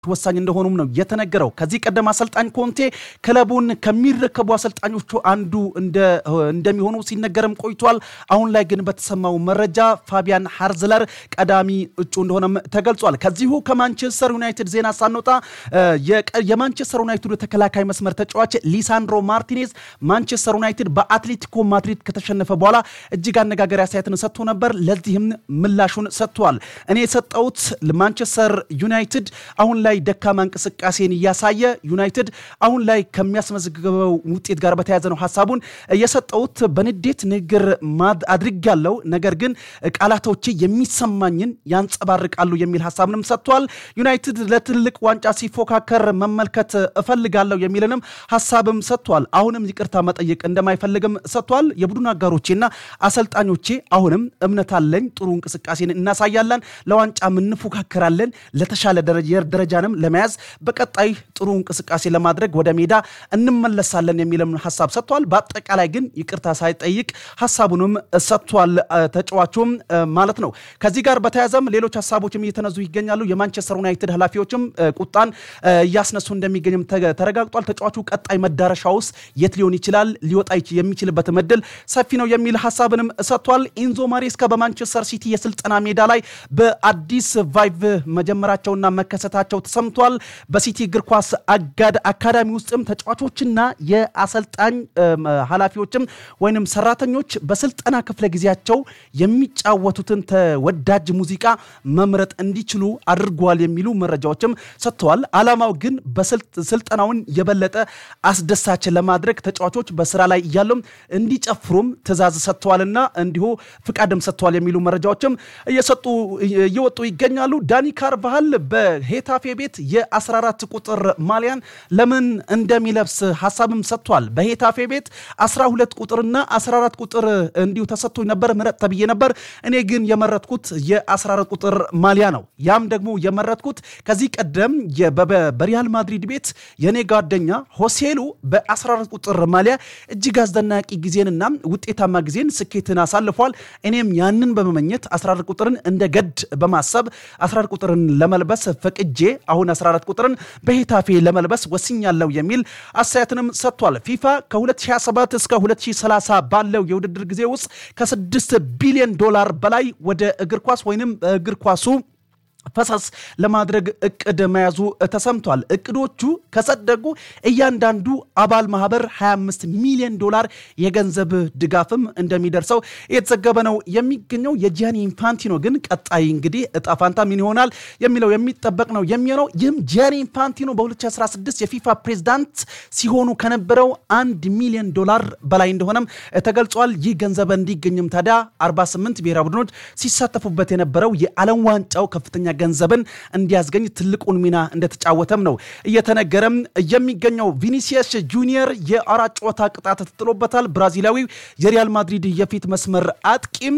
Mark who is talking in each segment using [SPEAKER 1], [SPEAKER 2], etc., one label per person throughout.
[SPEAKER 1] ወሳኝ እንደሆኑም ነው የተነገረው። ከዚህ ቀደም አሰልጣኝ ኮንቴ ክለቡን ከሚረከቡ አሰልጣኞቹ አንዱ እንደሚሆኑ ሲነገርም ቆይቷል። አሁን ላይ ግን በተሰማው መረጃ ፋቢያን ሃርዝለር ቀዳሚ እጩ እንደሆነም ተገልጿል። ከዚሁ ከማንቸስተር ዩናይትድ ዜና ሳንወጣ የማንቸስተር ዩናይትዱ ተከላካይ መስመር ተጫዋች ሊሳንድሮ ማርቲኔዝ ማንቸስተር ዩናይትድ በአትሌቲኮ ማድሪድ ከተሸነፈ በኋላ እጅግ አነጋገሪ አስተያየትን ሰጥቶ ነበር። ለዚህም ምላሹን ሰጥቷል። እኔ የሰጠሁት ማንቸስተር ዩናይትድ አሁን ላይ ደካማ እንቅስቃሴን እያሳየ ዩናይትድ አሁን ላይ ከሚያስመዘግበው ውጤት ጋር በተያያዘ ነው ሀሳቡን የሰጠሁት። በንዴት ንግግር አድርጌያለሁ፣ ነገር ግን ቃላቶቼ የሚሰማኝን ያንጸባርቃሉ የሚል ሀሳብንም ሰጥቷል። ዩናይትድ ለትልቅ ዋንጫ ሲፎካከር መመልከት እፈልጋለሁ የሚልንም ሀሳብም ሰጥቷል። አሁንም ይቅርታ መጠየቅ እንደማይፈልግም ሰጥቷል። የቡድን አጋሮቼና አሰልጣኞቼ አሁንም እምነት አለኝ፣ ጥሩ እንቅስቃሴን እናሳያለን፣ ለዋንጫም እንፎካከራለን፣ ለተሻለ ደረጃንም ለመያዝ በቀጣይ ጥሩ እንቅስቃሴ ለማድረግ ወደ ሜዳ እንመለሳለን የሚልም ሀሳብ ሰጥቷል። በአጠቃላይ ግን ይቅርታ ሳይጠይቅ ሀሳቡንም ሰጥቷል ተጫዋቹም ማለት ነው። ከዚህ ጋር በተያያዘም ሌሎች ሀሳቦችም እየተነዙ ይገኛሉ። የማንቸስተር ዩናይትድ ኃላፊዎችም ቁጣን እያስነሱ እንደሚገኝም ተረጋግጧል። ተጫዋቹ ቀጣይ መዳረሻ ውስጥ የት ሊሆን ይችላል ሊወጣ የሚችልበት እድል ሰፊ ነው የሚል ሀሳብንም ሰጥቷል። ኢንዞ ማሬስካ በማንቸስተር ሲቲ የስልጠና ሜዳ ላይ በአዲስ ቫይቭ መጀመራቸውና መከሰታቸው ተሰምቷል። በሲቲ እግር ኳስ አጋድ አካዳሚ ውስጥም ተጫዋቾችና የአሰልጣኝ ኃላፊዎችም ወይንም ሰራተኞች በስልጠና ክፍለ ጊዜያቸው የሚጫወቱትን ተወዳጅ ሙዚቃ መምረጥ እንዲችሉ አድርጓል የሚሉ መረጃዎችም ሰጥተዋል። ዓላማው ግን በስልጠናውን የበለጠ አስደሳች ለማድረግ ተጫዋቾች በስራ ላይ እያሉም እንዲጨፍሩም ትዕዛዝ ሰጥተዋልና እንዲሁ ፍቃድም ሰጥተዋል የሚሉ መረጃዎችም እየሰጡ እየወጡ ይገኛሉ። ዳኒ ካርቫሃል በሄታፌ ቤት የ14 ቁጥር ማሊያን ለምን እንደሚለብስ ሀሳብም ሰጥቷል። በሄታፌ ቤት 12 ቁጥርና 14 ቁጥር እንዲሁ ተሰጥቶኝ ነበር፣ ምረጥ ተብዬ ነበር። እኔ ግን የመረጥኩት የ14 ቁጥር ማሊያ ነው። ያም ደግሞ የመረጥኩት ከዚህ ቀደም በሪያል ማድሪድ ቤት የኔ ጓደኛ ሆሴሉ በ14 ቁጥር ማሊያ እጅግ አስደናቂ ጊዜንና ውጤታማ ጊዜን ስኬትን አሳልፏል። እኔም ያንን በመመኘት 14 ቁጥርን እንደ ገድ በማሰብ 14 ቁጥርን ለመልበስ ፈቅጄ አሁን 14 ቁጥርን በሄታፌ ለመልበስ ወስኛለሁ የሚል አስተያየትንም ሰጥቷል። ፊፋ ከ2027 እስከ 2030 ባለው የውድድር ጊዜ ውስጥ ከ6 ቢሊዮን ዶላር በላይ ወደ እግር ኳስ ወይንም እግር ኳሱ ፈሰስ ለማድረግ እቅድ መያዙ ተሰምቷል። እቅዶቹ ከጸደቁ እያንዳንዱ አባል ማህበር 25 ሚሊዮን ዶላር የገንዘብ ድጋፍም እንደሚደርሰው የተዘገበ ነው የሚገኘው። የጂያኒ ኢንፋንቲኖ ግን ቀጣይ እንግዲህ እጣ ፋንታ ምን ይሆናል የሚለው የሚጠበቅ ነው የሚሆነው። ይህም ጂያኒ ኢንፋንቲኖ በ2016 የፊፋ ፕሬዝዳንት ሲሆኑ ከነበረው አንድ ሚሊዮን ዶላር በላይ እንደሆነም ተገልጿል። ይህ ገንዘብ እንዲገኝም ታዲያ 48 ብሔራዊ ቡድኖች ሲሳተፉበት የነበረው የዓለም ዋንጫው ከፍተኛ ገንዘብን እንዲያስገኝ ትልቁን ሚና እንደተጫወተም ነው እየተነገረም የሚገኘው። ቪኒሲየስ ጁኒየር የአራት ጨዋታ ቅጣት ተጥሎበታል። ብራዚላዊው የሪያል ማድሪድ የፊት መስመር አጥቂም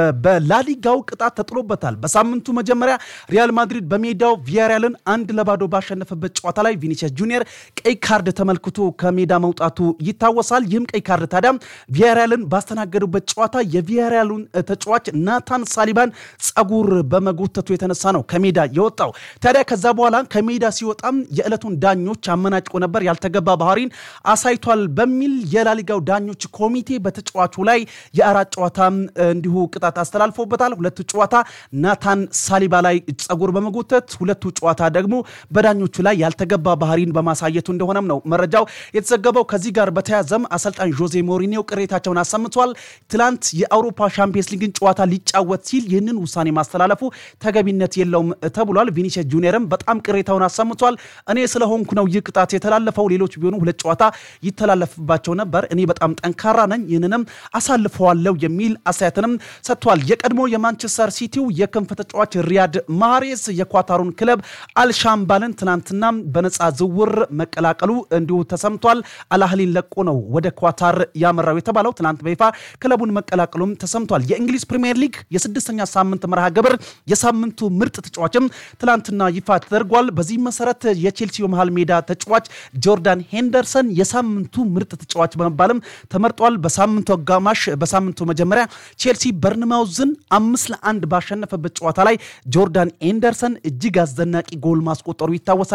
[SPEAKER 1] በላሊጋው ቅጣት ተጥሎበታል። በሳምንቱ መጀመሪያ ሪያል ማድሪድ በሜዳው ቪያሪያልን አንድ ለባዶ ባሸነፈበት ጨዋታ ላይ ቪኒሲየስ ጁኒየር ቀይ ካርድ ተመልክቶ ከሜዳ መውጣቱ ይታወሳል። ይህም ቀይ ካርድ ታዲያ ቪያሪያልን ባስተናገዱበት ጨዋታ የቪያሪያሉን ተጫዋች ናታን ሳሊባን ጸጉር በመጎተቱ የተነሳ ነው ከሜዳ የወጣው። ታዲያ ከዛ በኋላ ከሜዳ ሲወጣም የዕለቱን ዳኞች አመናጭቆ ነበር፣ ያልተገባ ባህሪን አሳይቷል በሚል የላሊጋው ዳኞች ኮሚቴ በተጫዋቹ ላይ የአራት ጨዋታ እንዲሁ ቅጣት አስተላልፎበታል። ሁለቱ ጨዋታ ናታን ሳሊባ ላይ ጸጉር በመጎተት ሁለቱ ጨዋታ ደግሞ በዳኞቹ ላይ ያልተገባ ባህሪን በማሳየቱ እንደሆነም ነው መረጃው የተዘገበው። ከዚህ ጋር በተያዘም አሰልጣኝ ዦዜ ሞሪኒዮ ቅሬታቸውን አሰምቷል። ትላንት የአውሮፓ ሻምፒየንስ ሊግን ጨዋታ ሊጫወት ሲል ይህንን ውሳኔ ማስተላለፉ ተገቢነት የለውም ተብሏል። ቪኒሲየስ ጁኒየርም በጣም ቅሬታውን አሰምቷል። እኔ ስለሆንኩ ነው ይህ ቅጣት የተላለፈው፣ ሌሎች ቢሆኑ ሁለት ጨዋታ ይተላለፍባቸው ነበር። እኔ በጣም ጠንካራ ነኝ፣ ይህንንም አሳልፈዋለሁ የሚል አስተያየትንም ሰጥቷል። የቀድሞ የማንቸስተር ሲቲው የክንፍ ተጫዋች ሪያድ ማህሬዝ የኳታሩን ክለብ አልሻምባልን ትናንትና በነፃ ዝውውር መቀላቀሉ እንዲሁ ተሰምቷል። አልአህሊን ለቆ ነው ወደ ኳታር ያመራው የተባለው ትናንት በይፋ ክለቡን መቀላቀሉም ተሰምቷል። የእንግሊዝ ፕሪምየር ሊግ የስድስተኛ ሳምንት መርሃ ግብር የሳምንቱ ምርጥ ተጫዋችም ትላንትና ይፋ ተደርጓል። በዚህ መሰረት የቼልሲው መሃል ሜዳ ተጫዋች ጆርዳን ሄንደርሰን የሳምንቱ ምርጥ ተጫዋች በመባልም ተመርጧል። በሳምንቱ አጋማሽ በሳምንቱ መጀመሪያ ቼልሲ በርንማውዝን አምስት ለአንድ ባሸነፈበት ጨዋታ ላይ ጆርዳን ኤንደርሰን እጅግ አስደናቂ ጎል ማስቆጠሩ ይታወሳል።